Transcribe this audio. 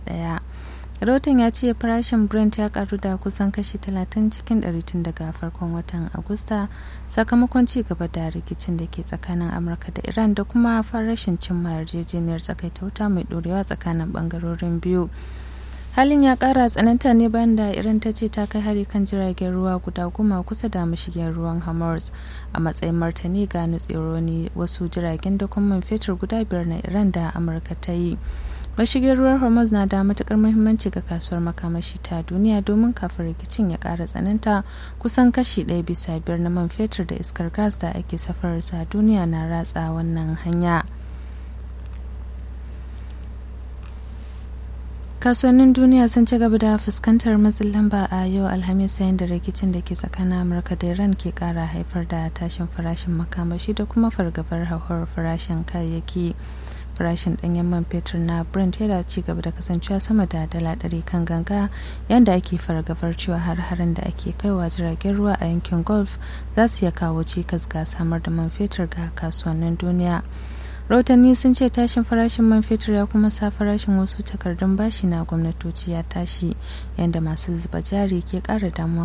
ɗaya rahoton ya ce farashin brent ya karu da kusan kashi 30 cikin 100 tun daga farkon watan agusta sakamakon ci gaba da rikicin da ke tsakanin amurka da iran da kuma farashin cimma yarjejeniyar tsakaita wuta mai dorewa tsakanin bangarorin biyu halin ya kara tsananta ne bayan da iran ta ce ta kai hari kan jiragen ruwa guda goma kusa da mashigin ruwan hammers a matsayin martani ga nutsironi wasu jiragen da kuma fetur guda biyar na iran da amurka ta yi mashigin ruwan hormuz na da matukar muhimmanci ga kasuwar makamashi ta duniya domin kafin rikicin ya kara tsananta kusan kashi ɗaya bisa biyar na man fetur da iskar gas da ake safararsa a duniya na ratsa wannan hanya kasuwannin duniya sun ci gaba da fuskantar matsin lamba a yau alhamis yayin da rikicin da ke tsakanin amurka da iran ke kara haifar da tashin farashin makamashi da kuma fargabar hauhawar farashin kayayyaki farashin danyen man fetur na brent yana ci gaba da kasancewa sama da dala ɗari kan ganga yadda ake fargabar cewa har-harin da ake kaiwa jiragen ruwa a yankin gulf za su iya kawo cikas ga samar da man fetur ga kasuwannin duniya rahotanni sun ce tashin farashin man fetur ya kuma sa farashin wasu takardun bashi na gwamnatoci ya tashi yadda masu zuba jari ke kara damuwa